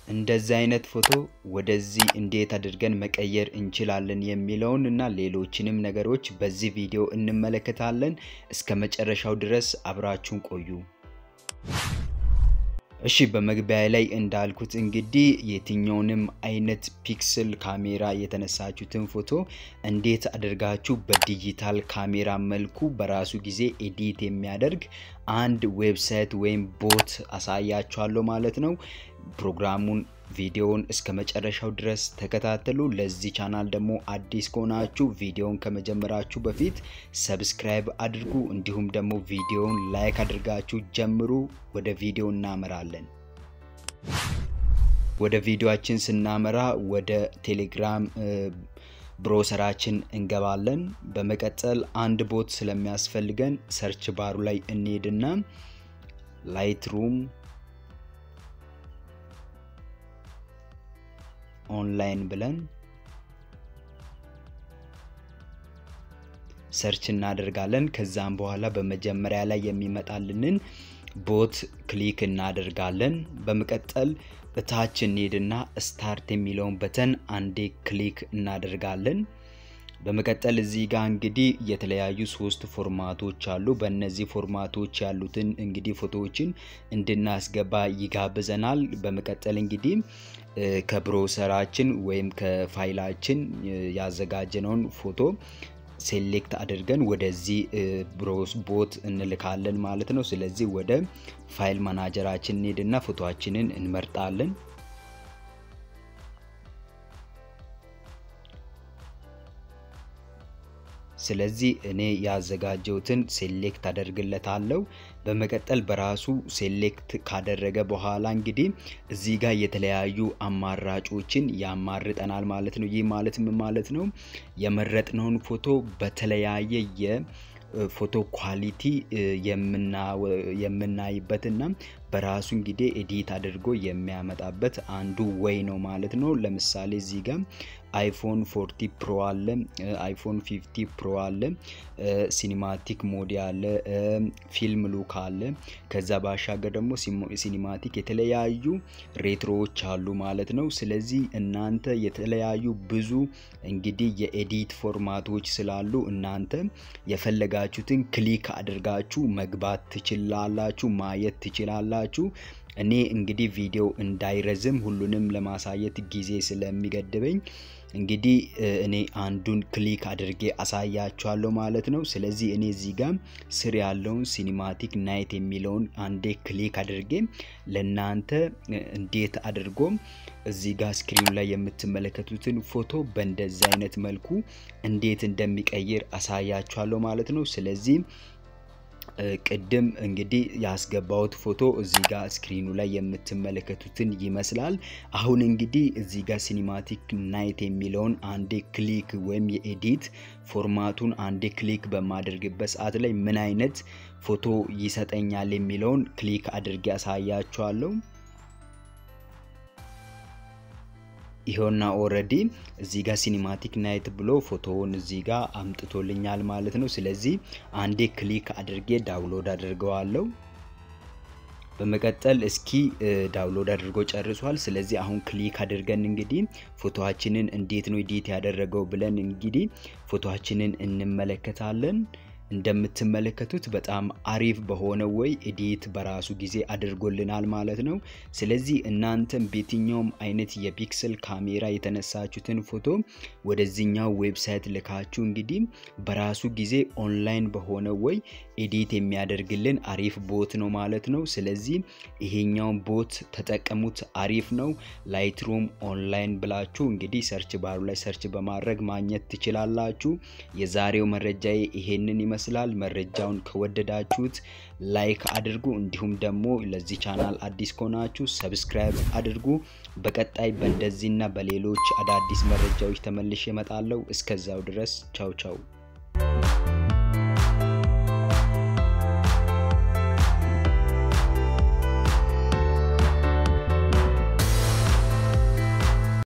እንደዚህ አይነት ፎቶ ወደዚህ እንዴት አድርገን መቀየር እንችላለን የሚለውን እና ሌሎችንም ነገሮች በዚህ ቪዲዮ እንመለከታለን። እስከ መጨረሻው ድረስ አብራችሁን ቆዩ። እሺ በመግቢያ ላይ እንዳልኩት እንግዲህ የትኛውንም አይነት ፒክስል ካሜራ የተነሳችሁትን ፎቶ እንዴት አድርጋችሁ በዲጂታል ካሜራ መልኩ በራሱ ጊዜ ኤዲት የሚያደርግ አንድ ዌብሳይት ወይም ቦት አሳያችኋለሁ ማለት ነው። ፕሮግራሙን ቪዲዮውን እስከ መጨረሻው ድረስ ተከታተሉ። ለዚህ ቻናል ደግሞ አዲስ ከሆናችሁ ቪዲዮውን ከመጀመራችሁ በፊት ሰብስክራይብ አድርጉ፣ እንዲሁም ደግሞ ቪዲዮውን ላይክ አድርጋችሁ ጀምሩ። ወደ ቪዲዮ እናመራለን። ወደ ቪዲዮአችን ስናመራ ወደ ቴሌግራም ብሮሰራችን እንገባለን። በመቀጠል አንድ ቦት ስለሚያስፈልገን ሰርች ባሩ ላይ እንሄድና ላይት ሩም ኦንላይን ብለን ሰርች እናደርጋለን። ከዛም በኋላ በመጀመሪያ ላይ የሚመጣልንን ቦት ክሊክ እናደርጋለን። በመቀጠል እታች እንሄድና ስታርት የሚለውን በተን አንዴ ክሊክ እናደርጋለን። በመቀጠል እዚህ ጋር እንግዲህ የተለያዩ ሶስት ፎርማቶች አሉ። በእነዚህ ፎርማቶች ያሉትን እንግዲህ ፎቶዎችን እንድናስገባ ይጋብዘናል። በመቀጠል እንግዲህ ከብሮሰራችን ወይም ከፋይላችን ያዘጋጀነውን ፎቶ ሴሌክት አድርገን ወደዚህ ብሮስ ቦት እንልካለን ማለት ነው። ስለዚህ ወደ ፋይል ማናጀራችን እንሄድና ፎቶችንን እንመርጣለን። ስለዚህ እኔ ያዘጋጀሁትን ሴሌክት አደርግለታለሁ። በመቀጠል በራሱ ሴሌክት ካደረገ በኋላ እንግዲህ እዚህ ጋር የተለያዩ አማራጮችን ያማርጠናል ማለት ነው። ይህ ማለት ምን ማለት ነው? የመረጥነውን ፎቶ በተለያየ የፎቶ ኳሊቲ የምናይበትና በራሱ እንግዲህ ኤዲት አድርጎ የሚያመጣበት አንዱ ወይ ነው ማለት ነው። ለምሳሌ እዚህ ጋር አይፎን ፎርቲ ፕሮ አለ፣ አይፎን ፊፍቲ ፕሮ አለ፣ ሲኒማቲክ ሞድ አለ፣ ፊልም ሉክ አለ። ከዛ ባሻገር ደግሞ ሲኒማቲክ የተለያዩ ሬትሮዎች አሉ ማለት ነው። ስለዚህ እናንተ የተለያዩ ብዙ እንግዲህ የኤዲት ፎርማቶች ስላሉ እናንተ የፈለጋችሁትን ክሊክ አድርጋችሁ መግባት ትችላላችሁ፣ ማየት ትችላላችሁ። እኔ እንግዲህ ቪዲዮ እንዳይረዝም ሁሉንም ለማሳየት ጊዜ ስለሚገድበኝ እንግዲህ እኔ አንዱን ክሊክ አድርጌ አሳያችኋለሁ ማለት ነው። ስለዚህ እኔ እዚህ ጋር ስር ያለውን ሲኒማቲክ ናይት የሚለውን አንዴ ክሊክ አድርጌ ለእናንተ እንዴት አድርጎ እዚህ ጋር ስክሪኑ ላይ የምትመለከቱትን ፎቶ በእንደዚህ አይነት መልኩ እንዴት እንደሚቀይር አሳያችኋለሁ ማለት ነው። ስለዚህ ቅድም እንግዲህ ያስገባሁት ፎቶ እዚህ ጋር ስክሪኑ ላይ የምትመለከቱትን ይመስላል። አሁን እንግዲህ እዚህ ጋር ሲኒማቲክ ናይት የሚለውን አንዴ ክሊክ ወይም የኤዲት ፎርማቱን አንዴ ክሊክ በማደርግበት ሰዓት ላይ ምን አይነት ፎቶ ይሰጠኛል የሚለውን ክሊክ አድርጌ ያሳያችኋለሁ። ይኸውና ኦረዲ እዚህ ጋር ሲኒማቲክ ናይት ብሎ ፎቶውን እዚህ ጋር አምጥቶልኛል ማለት ነው። ስለዚህ አንዴ ክሊክ አድርጌ ዳውንሎድ አድርገዋለሁ። በመቀጠል እስኪ ዳውንሎድ አድርጎ ጨርሷል። ስለዚህ አሁን ክሊክ አድርገን እንግዲህ ፎቶችንን እንዴት ነው ኤዲት ያደረገው ብለን እንግዲህ ፎቶችንን እንመለከታለን። እንደምትመለከቱት በጣም አሪፍ በሆነ ወይ ኤዲት በራሱ ጊዜ አድርጎልናል ማለት ነው። ስለዚህ እናንተም በየትኛውም አይነት የፒክሰል ካሜራ የተነሳችሁትን ፎቶ ወደዚህኛው ዌብሳይት ልካችሁ እንግዲህ በራሱ ጊዜ ኦንላይን በሆነ ወይ ኤዲት የሚያደርግልን አሪፍ ቦት ነው ማለት ነው። ስለዚህ ይሄኛውን ቦት ተጠቀሙት፣ አሪፍ ነው። ላይትሩም ኦንላይን ብላችሁ እንግዲህ ሰርች ባሩ ላይ ሰርች በማድረግ ማግኘት ትችላላችሁ። የዛሬው መረጃዬ ይሄንን ይመስላል። መረጃውን ከወደዳችሁት ላይክ አድርጉ። እንዲሁም ደግሞ ለዚህ ቻናል አዲስ ከሆናችሁ ሰብስክራይብ አድርጉ። በቀጣይ በእንደዚህና በሌሎች አዳዲስ መረጃዎች ተመልሼ እመጣለሁ። እስከዛው ድረስ ቻው ቻው።